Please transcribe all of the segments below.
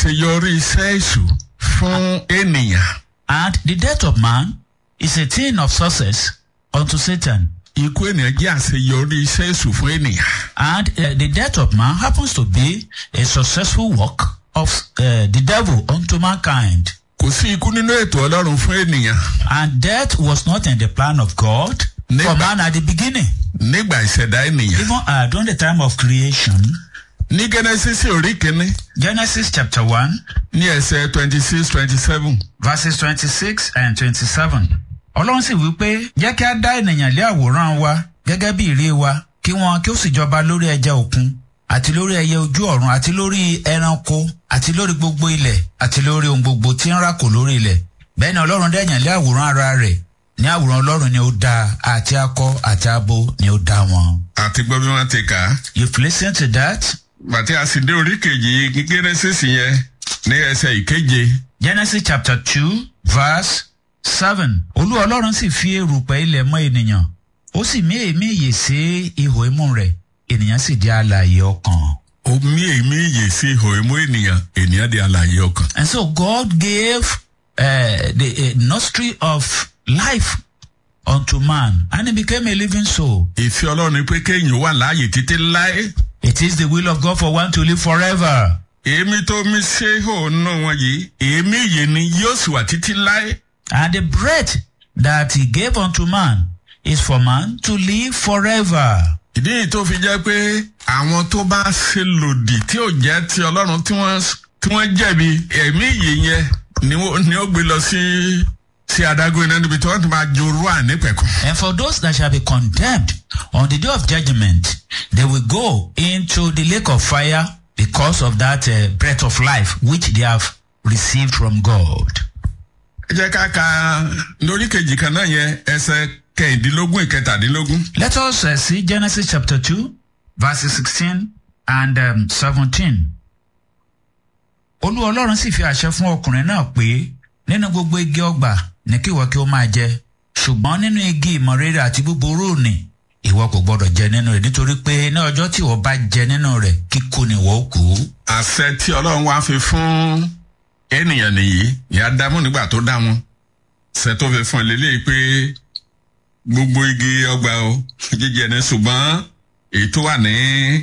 àṣeyọrí iṣẹ́ èṣù fún ènìyàn. And the death of man is a thing of success unto Satan. ikú ènìyàn jẹ́ àṣeyọrí iṣẹ́ èṣù fún ènìyàn. And uh, the death of man happens to be a successful work of uh, the devil unto mankind. kò sí ikú nínú ètò ọlọ́run fún ènìyàn. And death was not in the plan of God for Never. man at the beginning. nígbà ìṣẹ̀dá ènìyàn. Even uh, during the time of creation, ní genesis orí kínní Genesis chapter 1, ní ẹsẹ̀ twenty six twenty seven. verses 26 and 27. Ọlọ́run sì wí pé jẹ́ kí á dá ènìyàn lé àwòrán wa gẹ́gẹ́ bí ìrí wa kí wọn kí ó sì jọba lórí ẹja òkun àti lórí ẹyẹ ojú ọ̀run àti lórí ẹranko àti lórí gbogbo ilẹ̀ àti lórí ohun gbogbo tí ń rákò lórí ilẹ̀. Bẹ́ẹ̀ ni Ọlọ́run dá ènìyàn lé àwòrán ara rẹ̀ ní àwòrán Ọlọ́run ni ó dá àti akọ àti abo ni ó dá wọn. àti gbọ́ bí wọ́n ti kà á. You've listened to that? bàtí a sì dé orí kejì genesis yẹn ní ẹsẹ̀ ìkeje. Genesis chapter two verse seven. Olú Ọlọ́run sì fi erùpẹ̀ ilẹ̀ mọ́ ènìyàn. Ó sì mí èémí ìyè sí ihò imú rẹ̀. Ènìyàn sì di alààyè ọkàn. omi èmi yè sí ihò imú ènìyàn ènìyàn di alààyè ọkàn. And so God gave uh, the uh, nostril of life unto man and he became a living soul. ìfẹ́ ọlọ́run ni pé kéèyàn wà láàyè títí láé. It is the will of God for one to live forever. èémí tó mi ṣe ihò nù wọn yìí èémí yè ni yóò sì wà títí láé. And the breath that he gave unto man is for man to live forever. ìdí yìí tó fi jẹ́ pé àwọn tó bá ṣe lòdì tí ò jẹ́ ti ọlọ́run tí wọ́n tí wọ́n jẹ̀bi ẹ̀mí yè yẹn ni ó ni ó gbé lọ sí sí adágún iná níbi tí wọ́n ti máa jorú ànípẹ̀kun. And for those that shall be condemned on the day of judgment, they will go into the lake of fire because of that uh, breath of life which they have received from God. ẹ jẹ́ ká ka lórí kejì kan náà yẹn ẹsẹ̀ kẹ̀hìndínlógún ìkẹtàdínlógún. Let us uh, see Genesis chapter 2, verses 16 and um, 17. Olú Ọlọ́run sì fi àṣẹ fún ọkùnrin náà pé nínú gbogbo igi ọgbà ní kí ìwọ kí ó máa jẹ ṣùgbọ́n nínú igi ìmọ̀ rere àti búburú ni ìwọ kò gbọdọ̀ jẹ nínú rẹ̀ nítorí pé ní ọjọ́ tí ìwọ bá jẹ nínú rẹ̀ kíkú ni ìwọ ó kú. àṣẹ tí ọlọ́run wá fi fún ènìyàn nìyí ìyá dámú nígbà tó dá wọn ṣe tó fi fún ẹ lélẹ́yìí pé gbogbo igi ọgbà o jíjẹ ní ṣùgbọ́n èyí tó wà ní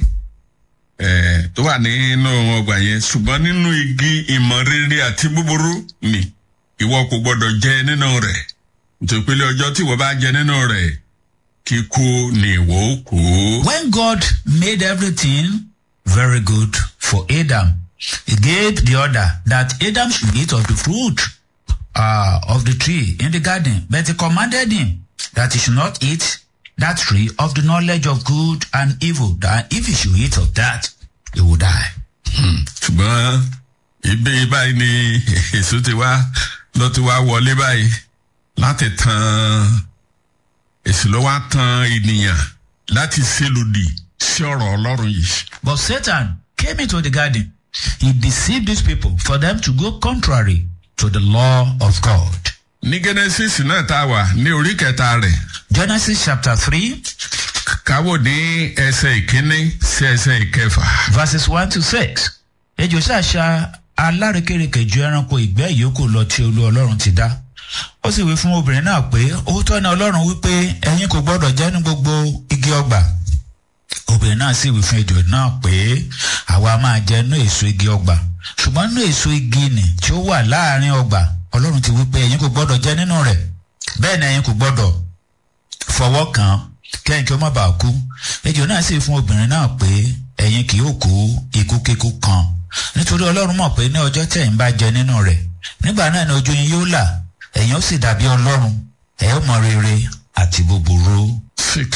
ẹ̀ tó wà nínú ọgbà yẹn ṣùgbọ́n nínú igi ìmọ̀ rere àti búburú ni ìwọ kò gbọdọ̀ jẹ nínú rẹ̀ nítorí pé ọjọ́ tí ìwọ bá jẹ nínú rẹ̀ kíkú ni ìwọ ó kú. When God made everything very good for Adam, he gave the order that Adam should eat of the fruit uh, of the tree in the garden, but he commanded him that he should not eat that tree of the knowledge of good and evil, that if he should eat of that, he would die. ṣùgbọ́n ibi báyìí ni èso ti wá ló ti wá wọlé báyìí láti tan èso ló wá tan ènìyàn láti ṣèlòdì sí ọ̀rọ̀ ọlọ́run yìí. But Satan came into the garden. He deceived these people for them to go contrary to the law of God. ní genesis náà tá a wà ní orí kẹta rẹ̀ Genesis chapter 3, káwọ́ ní ẹsẹ̀ ìkíní sí ẹsẹ̀ ìkẹfà. verses 1 to 6. Ejò ṣàṣà alárekérekè ju ẹranko ìgbẹ́ ìyókù lọ tí olú ọlọ́run ti dá. Ó sì wí fún obìnrin náà pé òótọ́ ni ọlọ́run wípé ẹ̀yin kò gbọ́dọ̀ jẹ ní gbogbo igi ọgbà. Obìnrin náà sì wí fún ejò náà pé àwa máa jẹ nú èso igi ọgbà. Ṣùgbọ́n nú èso igi nì tí ó wà láàrin ọgbà ọlọ́run ti wípé ẹ̀yin kò gbọ́dọ̀ jẹ nínú rẹ̀. Bẹ́ẹ̀ ni ẹ̀yin kò gbọ́dọ̀ fọwọ́ kàn án kẹ́yìn kí ó má bàa kú ejò náà sì fún obìnrin náà pé ẹ̀yin kì yóò kú ikú kíkú kan nítorí ọlọ́run mọ̀ pé ní ọjọ́ tí ẹ̀yin bá jẹ nínú rẹ̀ nígbà náà ni ojú yín yóò là ẹ̀yin ó sì dàbí ọlọ́run ẹ̀ ó mọ rere àti búburú. six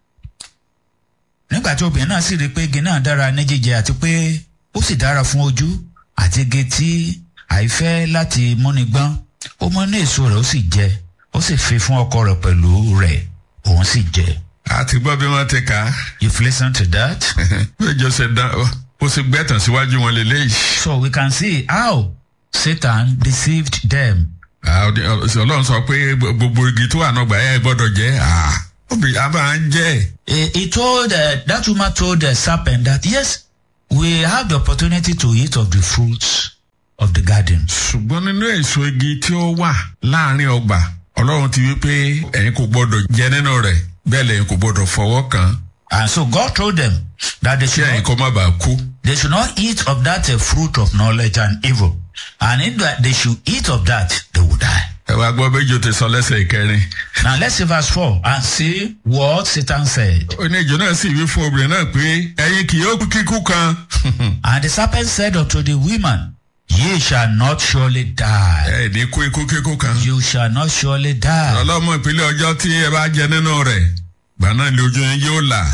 nígbà tí obìnrin náà sì rí i pé igi náà dára ní jíjẹ àti pé ó sì dára fún ojú àti igi tí àìfẹ́ láti múni gbọ́n ó mú ní èso rẹ̀ ó sì jẹ ó sì fi fún ọkọ rẹ̀ pẹ̀lú rẹ̀ òun sì jẹ. àti gbọ́ bí wọ́n ti kà á You've listened to that? péjọ ṣe dán ó sì gbẹ́tàn síwájú wọn lélẹ́yìí. So we can see how Satan deceived them. Ah, ọdẹ- ọ- ọlọ́run sọ pé gbogbo igi tó wà náà gbà ẹ́ gbọ́dọ̀ jẹ́ ah, obì abá ń jẹ́ He, he told uh, that woman told the serpent that yes, we have the opportunity to eat of the fruits of the garden. ṣùgbọ́n nínú èso igi tí ó wà láàrin ọgbà ọlọ́run ti wí pé ẹ̀yin kò gbọ́dọ̀ jẹ nínú rẹ̀ bẹ́ẹ̀ lẹ́yìn kò gbọ́dọ̀ fọwọ́ kàn án And so God told them that they kí should ẹ̀yin not, kó má bàa kú. they should not eat of that uh, fruit of knowledge and evil. And if that they should eat of that, they will die. ẹ wá gbọ́ méjì ó ti sọ lẹ́sẹ̀ ìkẹrin. Now let's see verse 4 and see what Satan said. ó ní ìjọ náà sì wí fún obìnrin náà pé ẹ̀yin kì yóò kú kíkú kan. And the serpent said unto the woman, Ye shall not surely die. ẹ ní kú ikú kíkú kan. You shall not surely die. ọlọ́mọ ìpínlẹ̀ ọjọ́ tí ẹ bá jẹ nínú rẹ̀ gbà náà lè ojú yín yóò là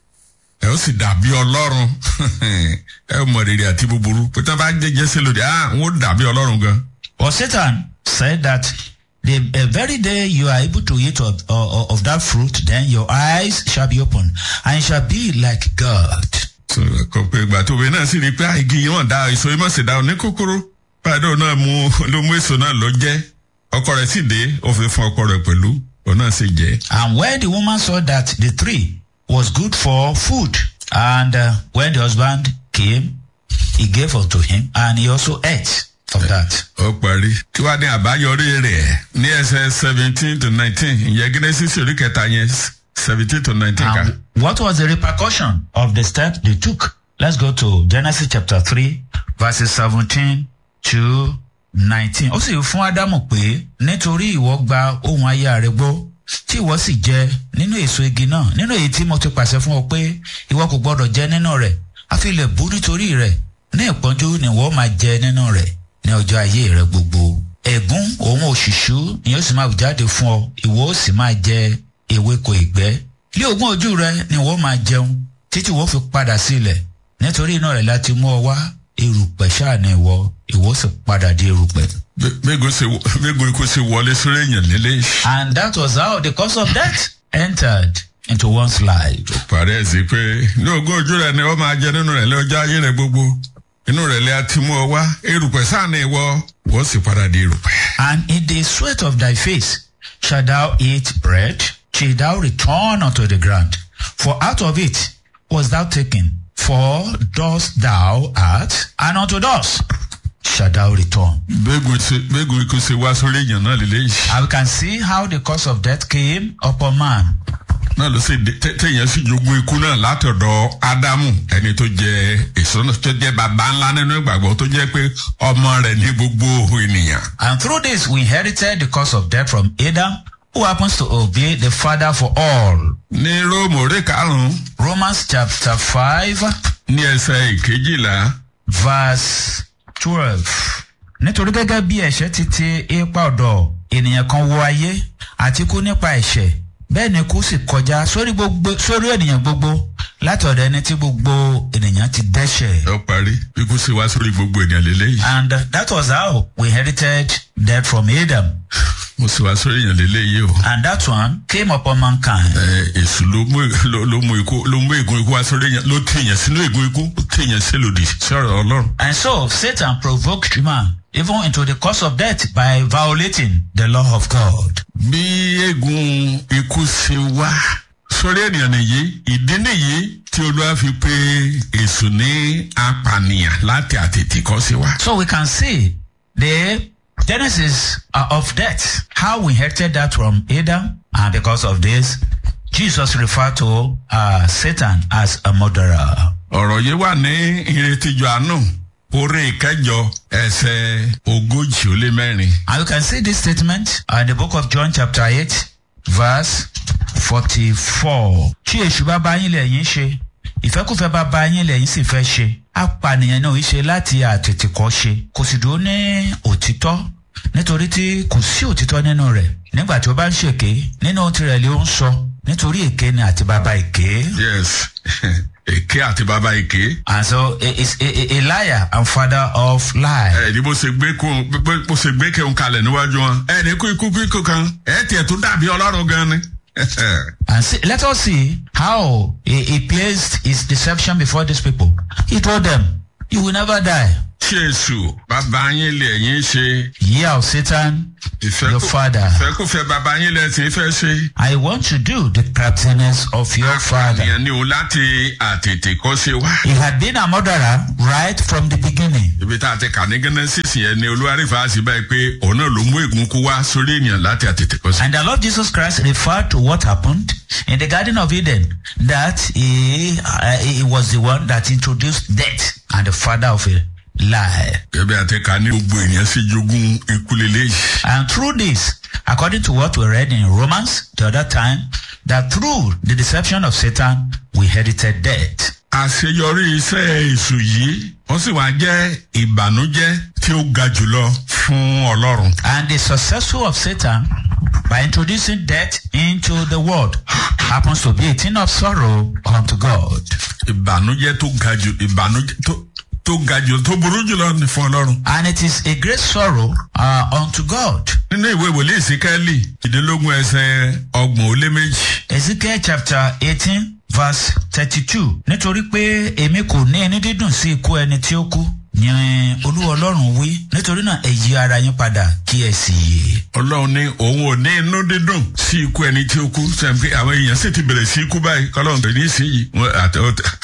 ẹ ó sì dàbí ọlọ́run ẹ ó mọ rere àti búburú pété bá jẹjẹ sí lòdì ah n ó dàbí ọlọ́run gan. But Satan said that the uh, very day you are able to eat of, of, of that fruit, then your eyes shall be opened and you shall be like God. So, kò pé ìgbà tó bẹ náà sì rí i pé ah, igi yìí wọ́n da èso yìí mọ̀ sí da ní kúkúrú báyìí náà mú ló mú èso náà lọ jẹ́ ọkọ rẹ̀ sì dé ó fi fún ọkọ rẹ̀ pẹ̀lú òun náà sì jẹ́. And when the woman saw that the tree was good for food, and uh, when the husband came, he gave unto him, and he also ate of that. ó parí. kí wàá ní àbáyọrí rẹ̀ ní ẹsẹ̀ seventeen to nineteen ìyẹn Genesis orí kẹta yẹn seventeen to nineteen ká. And what was the repercussion of the step they took? Let's go to Genesis chapter 3, verses 17 to 19. Ó sì fún Ádámù pé nítorí ìwọ gba ohun aya rẹ gbọ́ tí ìwọ sì jẹ nínú èso igi náà nínú èyí tí mo ti pàṣẹ fún ọ pé ìwọ kò gbọdọ̀ jẹ nínú rẹ̀ àfi ilẹ̀ bú nítorí rẹ̀ ní ìpọ́njú ni ìwọ máa jẹ nínú rẹ̀ ní ọjọ́ ayé rẹ gbogbo. Ẹ̀gún òun òṣìṣú ni yóò sì máa jáde fún ọ ìwọ ó sì máa jẹ ewéko ìgbẹ́ lé ogún ojú rẹ ni wọ́n máa jẹun títí wọ́n fi padà sí ilẹ̀ nítorí iná rẹ̀ láti mú ọ wá erùpẹ̀ ṣáà ni ìwọ ìwọ sì padà di erùpẹ̀. gbégun ikú sí wọlé sórí èèyàn lélẹ̀. and that was how the cause of death entered into one's life. parí ẹ̀ sí pé ní ogún ojú rẹ̀ ni wọ́n máa jẹ nínú rẹ̀ lọ́jọ́ ayé rẹ̀ gbogbo inú rẹ̀ lẹ́ àti mú ọ wá erùpẹ̀ sáà ni ìwọ wọ́n sì padà di erùpẹ̀. and in the sweat of thy face shalt thou eat bread till thou return unto the ground for out of it was thou taken for dust thou art and unto dust shalt thou return. gbégun ikú sí wá sórí èèyàn náà lélẹ̀ yìí. And we can see how the cause of death came upon man. náà ló sì dé- tẹ- téèyàn sì jogún ikú náà látọ̀dọ̀ ádámù ẹni tó jẹ èso náà tó jẹ bàbá ńlá nínú ìgbàgbọ́ tó jẹ́ pé ọmọ rẹ̀ ní gbogbo ènìyàn. And through this, we inherited the cause of death from Adam, who happens to obey the Father for all. ní róòmù orí karùn-ún Romans chapter 5, ní ẹsẹ̀ ìkejìlá verse 12. Nítorí gẹ́gẹ́ bí ẹ̀ṣẹ̀ ti ti ipa ọ̀dọ̀ ènìyàn kan wọ ayé àti kú nípa ẹ̀ṣẹ̀ bẹ́ẹ̀ ni kú sì kọjá sórí gbogbo sórí ènìyàn gbogbo láti ọ̀dọ̀ ẹni tí gbogbo ènìyàn ti dẹ́ṣẹ̀. ó parí ikú sí wá sórí gbogbo ènìyàn lélẹ́yìí. And that was how we inherited death from Adam. mo sì wá sórí èèyàn lélẹ́yìí o. And that one came upon mankind. ẹ èsù ló mú ló- ló mú ikú ló mú ègún ikú wá sórí èèyàn ló tèèyàn sínú ègún ikú ó tèèyàn sí lòdì sí ọ̀rọ̀ ọlọ́run. And so Satan provoked man even into the cause of death by violating the law of God. bí ègún ikú ṣe wá sórí ènìyàn nìyí ìdí nìyí tí olúwa fi pé èsù ní apànìyàn láti àtètè kọ́ sí wa. So we can see the genesis uh, of death, how we inherited that from Adam, and because of this, Jesus referred to uh, Satan as a murderer. ọ̀rọ̀ yìí wà ní ìrètíjọ àánú orí ìkẹjọ ẹsẹ̀ ogójì ó lé mẹ́rin. And you can see this statement in the book of John chapter 8 verse 44. Tí èṣù bá bá yín lẹ́yìn ṣe, ìfẹ́kùfẹ́ bá bá yín lẹ́yìn sì fẹ́ ṣe. Apànìyàn náà ṣe láti àtètèkọ́ ṣe. Kò sì dúró ní òtítọ́ nítorí tí kò sí òtítọ́ nínú rẹ̀. Nígbà tí ó bá ń ṣèké, nínú ohun tirẹ̀ ló ń sọ. Nítorí èké ni àti bàbá èké. yes èké àti bàbá èké. And so he is a, a, a liar and father of lie. ẹ ní bó ṣe gbé kó bó ṣe gbé kéwọn kalẹ̀ níwájú wọn. ẹ ní kú ikú kíkó kan ẹ tiẹ̀ tó dàbí ọlọ́run gan ni. And see, let us see how he, he placed his deception before these people. He told them, You will never die. tí èṣù bàbá yín lè yín ṣe Ye of Satan, your father. ìfẹ́kùfẹ́ bàbá yín lẹ ti fẹ́ ṣe. I want to do the craftiness of your father. àyàn ni o láti àtètè kọ́ ṣe wá. He had been a murderer right from the beginning. ibi tá a ti kà ní genesis yẹn ni olúwarífà sí báyìí pé òun náà ló mú ègún kú wá sórí ènìyàn láti àtètè kọ́ ṣe. And the Lord Jesus Christ referred to what happened in the Garden of Eden that he, uh, he was the one that introduced death and the father of a lie. gẹ́gẹ́ àti kà ní gbogbo ènìyàn sì jogún ikú lélẹ́yìí. And through this, according to what we read in Romans the other time, that through the deception of Satan, we inherited death. àṣeyọrí iṣẹ́ èṣù yìí wọ́n sì wá jẹ́ ìbànújẹ́ tí ó ga jùlọ fún ọlọ́run. And the successful of Satan, by introducing death into the world, happens to be a thing of sorrow unto God. ìbànújẹ́ tó ga jù ìbànújẹ́ tó tó ga jù tó burú jùlọ ní fún ọlọ́run. And it is a great sorrow uh, unto God. nínú ìwé wòlíì ìsíkẹ́lì ìdínlógún ẹsẹ̀ ọgbọ̀n ó lé méjì. Ezekiel chapter eighteen verse thirty-two nítorí pé èmi kò ní ẹni dídùn sí ikú ẹni tí ó kú ni olúwa ọlọ́run wí nítorí náà ẹ yí ara yín padà kí ẹ sì yè. ọlọ́run ní òun ò ní inú dídùn sí ikú ẹni tí ó kú sẹ́yìn pé àwọn èèyàn sì ti bẹ̀rẹ̀ sí ikú báyìí kọ́lọ́run tó ní sí yìí wọ́n àti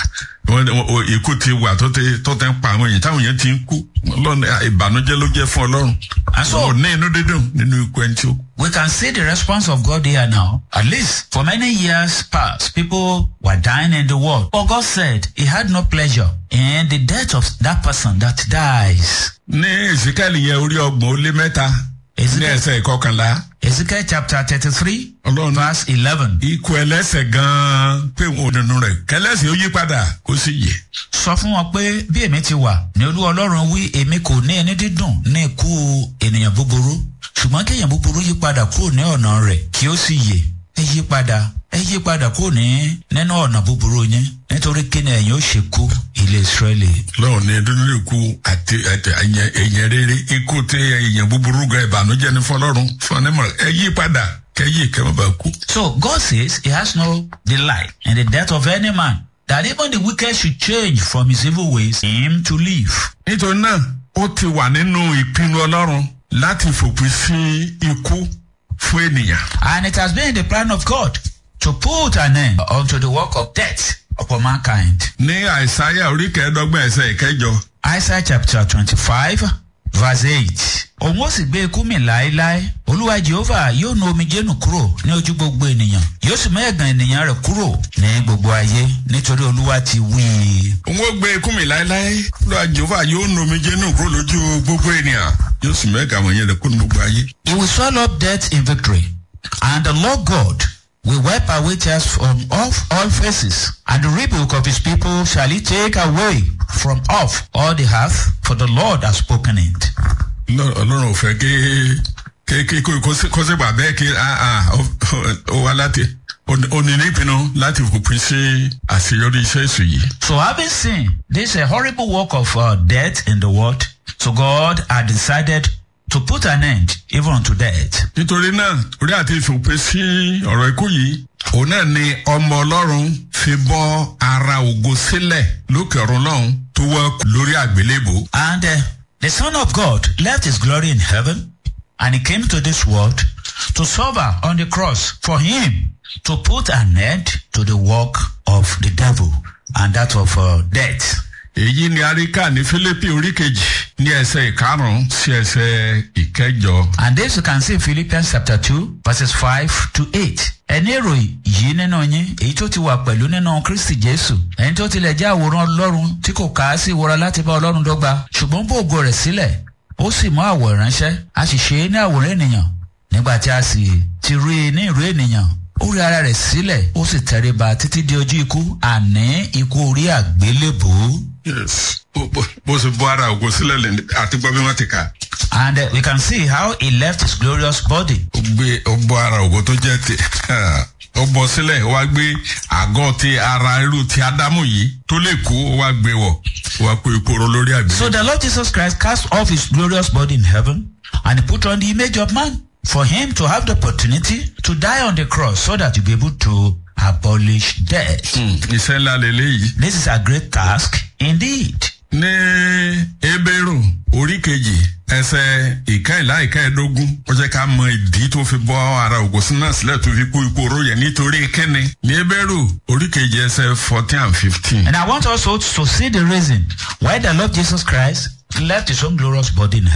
wọ́n wọ́n ikú ti wà tó ti tó ti ń pa àwọn èèyàn táwọn èèyàn ti ń kú ọlọ́run ìbànújẹ́ ló jẹ́ fún ọlọ́run And so- òun ò ní inú dídùn nínú ikú ẹni tí ó kú. We can see the response of God here now. At least for many years past, people were dying in the world. But God said he had no pleasure in the death of that person that dies. ní ìsíkẹ́lì yẹn orí ọgbọ̀n ó lé mẹ́ta ní Ezekiel, ẹsẹ̀ ìkọkànlá Ezekiel chapter 33, ọlọ́run verse 11. ikú ẹlẹ́sẹ̀ gan-an pé òun ò nínú rẹ̀ kẹlẹ́sẹ̀ ó yí padà kó sì yè. Sọ fún wọn pé bí èmi ti wà ní olú ọlọ́run wí èmi kò ní ẹni dídùn ní ikú ènìyàn búburú ṣùgbọ́n kí èèyàn búburú yí padà kúrò ní ọ̀nà rẹ̀ kí ó sì yè ẹ yí padà ẹ yí padà kúrò ní nínú ọ̀nà búburú yín nítorí kí ni ẹ̀yin ó ṣe kú ilé Ísírẹ́lì. lọ́wọ́ ní dúdú ikú àti àti ẹ̀yẹ ẹ̀yẹ rere ikú tí ẹ̀yẹ búburú gan ìbànújẹ́ ní fọlọ́run fún ọ̀nẹ́mọ̀ ẹ yí padà kẹ́yì kẹ́mọ́ bá kú. So God says he has no delight in the death of any man, that even the wicked should change from his evil ways, him to live. nítorí náà ó ti wà nínú ìpinnu ọlọ́run láti fòpin sí ikú fún ènìyàn. And it has been the plan of God to put an end unto the work of death upon mankind. ní àìsáyà orí kẹẹ̀ẹ́dọ́gbọ̀n ẹsẹ̀ ìkẹjọ Isaiah chapter twenty-five verse eight. Òun ó sì gbé ikú mi láéláé. Olúwa Jehova yóò nu omijé nù kúrò ní ojú gbogbo ènìyàn. Yóò sì mú ẹ̀gàn ènìyàn rẹ̀ kúrò ní gbogbo ayé nítorí Olúwa ti wí i. òun ó gbé ikú mi láéláé lọ́wọ́ jehova yóò nu omijé nù kúrò lójú gbogbo ènìyàn yóò sì mẹ́ka àwọn yẹn rẹ̀ kó nu gbogbo ayé. He will swallow up death in victory, and the Lord God will wipe away tears from off all faces, and the rebuke of his people shall he take away from off all the earth, for the Lord has spoken it. Lọ- ọlọ́run ò fẹ́ kí kí kí kó kó sí- kó sì gbà bẹ́ẹ̀ kí ah ah ó- ó- ó wá láti ó ní nípinnu láti fòpin sí àṣeyọrí iṣẹ́ èṣù yìí. So having seen this a horrible work of uh, death in the world, so God had decided to put an end even unto death. nítorí náà orí àti ìfòpin sí ọ̀rọ̀ ikú yìí òun náà ni ọmọ ọlọ́run fi bọ́ ara ògo sílẹ̀ lókè ọ̀run lọ́hùn tó wọ́ lórí àgbélébò. And uh, the Son of God left his glory in heaven and he came to this world to suffer on the cross for him to put an end to the work of the devil and that of uh, death. èyí ni aríkà ní fílípì orí kejì ní ẹsẹ̀ ìkarùn-ún sí ẹsẹ̀ ìkẹjọ. And this you can see in Philippians chapter 2 verses 5 to 8. Ẹni èrò yìí nínú yín, èyí tó ti wà pẹ̀lú nínú Kristi Jésù. Ẹni tó tilẹ̀ jẹ́ àwòrán Ọlọ́run tí kò kà á sí ìwọra láti bá Ọlọ́run dọ́gba. Ṣùgbọ́n bó ògo rẹ̀ sílẹ̀, ó sì mú àwọ̀ ìránṣẹ́. A sì ṣe é ní àwòrán ènìyàn. Nígbà tí a sì ti rí i ní ìró ènìyàn, ó rí ara rẹ̀ sílẹ̀, ó sì tẹríba títí di ojú ikú, àní ikú orí àgbélébùú. Yes. Bó- bó- bó ṣe bọ́ ara ògo sílẹ̀ lẹ́nu àti gbọ́ bí wọ́n ti kà. And uh, we can see how he left his glorious body. ó gbé ó bọ́ ara ògo tó jẹ́ ti ó bọ́ sílẹ̀ ó wá gbé àgọ́ ti ara irú ti ádámù yìí tó lè kú ó wá gbé wọ̀ ó wá kó ipò oró lórí àgbẹ̀. So the Lord Jesus Christ cast off his glorious body in heaven and he put on the image of man for him to have the opportunity to die on the cross so that he'll be able to abolish death. Hmm, iṣẹ́ ńlá lélẹ́yìí. This is a great task indeed. ní ebéèrò orí kejì ẹsẹ ìkẹyìnlá ìkẹyìndógún ó jẹ ká mọ ìdí tó fi bọ ara ògùnsìn náà sílẹ tó fi kú ipò oró yẹn nítorí kíni ní ebéèrò orí kejì ẹsẹ fourteen and fifteen. And I want also to see the reason why the Lord Jesus Christ left his own glorious body in heaven.